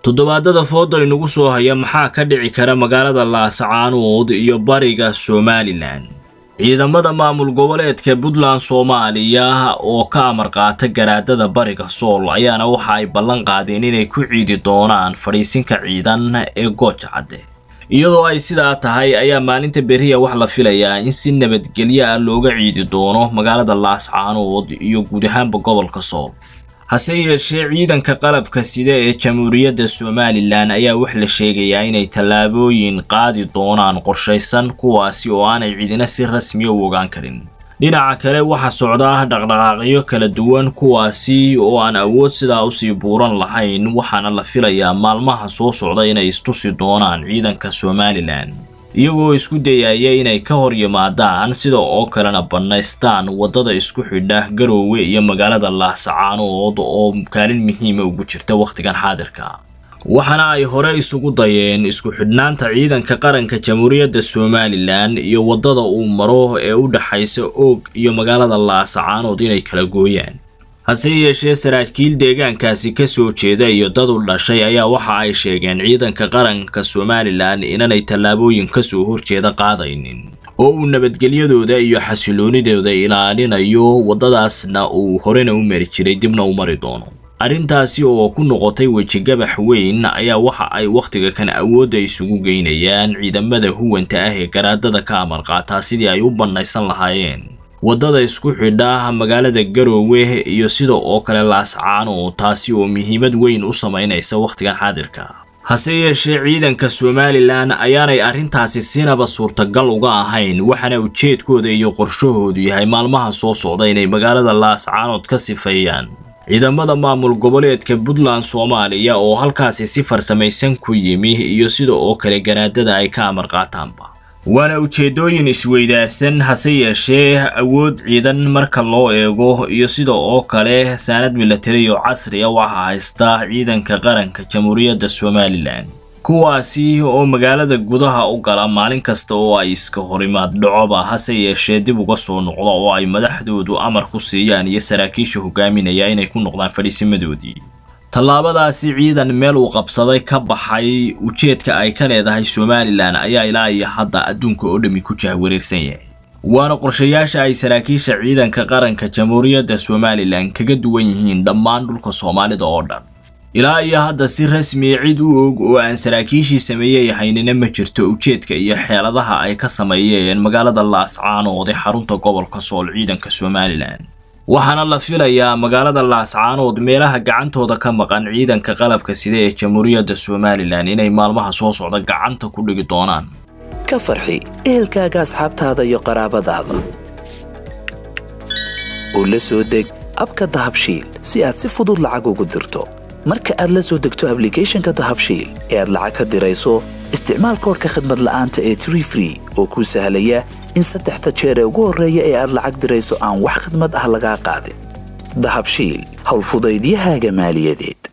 toddobaadada fooda inagu soo haya maxaa ka dhici kara magaalada laascaanood iyo bariga somalilan ciidamada maamul goboleedka puntland soomaaliya oo ka amar qaata garaadada bariga sool ayaana waxa ay ballan qaadeen inay ku ciidi doonaan fadhiisinka ciidan ee gooja cadde iyadoo ay sidaa tahay ayaa maalinta beriya wax la filayaa in si nabadgelyo ah looga ciidi doono magaalada laascaanood iyo guud ahaanba gobolka sool hase yeeshee ciidanka qalabka sida ee jamhuuriyadda somalilan ayaa wax la sheegayaa inay tallaabooyin qaadi doonaan qorshaysan kuwaasi oo aanay cidina si rasmiya u ogaan karin dhinaca kale waxaa socda dhaqdhaqaaqyo kala duwan kuwaasi oo aan awood sidaa usii buuran lahayn waxaana la filayaa maalmaha soo socda inay istusi doonaan ciidanka somalilan iyagoo isku dayaya inay ka hor yimaadaan sida oo kalena bannaystaan waddada isku xidha garoowe iyo magaalada laascaanood oo kaalin muhiima ugu jirta wakhtigan xaadirka waxaana ay hore isugu dayeen isku xidhnaanta ciidanka qaranka jamhuuriyadda somalilan iyo waddada uu maro ee u dhaxaysa oog iyo magaalada laascaanood inay kala gooyaan hase yeeshee saraakiil deegaankaasi ka soo jeeda iyo dad u dhashay ayaa waxa ay sheegeen ciidanka qaranka somalilan inanay tallaabooyin ka soo horjeeda qaadaynin oo uu nabadgelyadooda iyo xasiloonidooda ilaalinayo waddadaasna uu horena u mari jiray dibna u mari doono arrintaasi oo ku noqotay wejigabax weyn ayaa waxa ay wakhtiga kan awoodda isugu geynayaan ciidamada huwanta ah ee garaadada ka amar qaataa sidii ay u bannaysan lahaayeen waddada isku xidha magaalada garoowe iyo sida oo kale laascaano taasi oo muhiimad weyn u samaynaysa wakhtigan xaadirka hase yeeshee ciidanka somalilan ayaanay arrintaasi sinaba suurtagal uga ahayn waxaana ujeedkooda iyo qorshahoodu yahay maalmaha soo socda inay magaalada laascaanood ka sifeeyaan ciidamada maamul goboleedka puntland soomaaliya oo halkaasi si farsamaysan ku yimi iyo sida oo kale garaadada ay ka amar qaataanba waana ujeedooyin isweydaarsan hase yeeshee awood ciidan marka loo eego iyo sida oo kale saanad milatari oo casriya waxaa haysta ciidanka qaranka jamhuuriyadda somalilan kuwaasi oo magaalada gudaha u gala maalin kasta oo ay iska horimaad dhacoba hase yeeshee dib uga soo noqda oo ay madaxdoodu amar ku siiyaan iyo saraakiisha hogaaminaya inay ku noqdaan fadhiisimadoodii tallaabadaasi ciidan meel uu qabsaday ka baxay ujeedka ay ka leedahay somalilan ayaa ilaa iyo hadda adduunka oo dhammi ku jahwareersan yahay waana qorshayaasha ay saraakiisha ciidanka qaranka jamhuuriyadda somalilan kaga duwan yihiin dhammaan dhulka soomaalida oo dhan ilaa iyo hadda si rasmiya cid u og oo aan saraakiishii sameeyey haynina ma jirto ujeedka iyo xeeladaha ay ka sameeyeen magaalada laascaanood ee xarunta gobolka sool ciidanka somalilan waxaana la filayaa magaalada laascaanood meelaha gacantooda ka maqan ciidanka qalabka sida ee jamhuuriyadda somalilan inay maalmaha soo socda gacanta ku dhigi doonaan ka farxi ehelkaaga asxaabtaada iyo qaraabadaada oo la soo deg abka dahabshiil si aad si fudud lacag ugu dirto marka aad la soo degto ablicathonka dahabshiil ee aad lacag ka dirayso isticmaal koorka khadmad la'aanta ee tree free oo kuu sahlaya in saddexda jeer ee ugu horreeya ee aad lacag dirayso aan wax khidmad ah lagaa qaadin dahabshiil howlfudaydiyahaaga maaliyadeed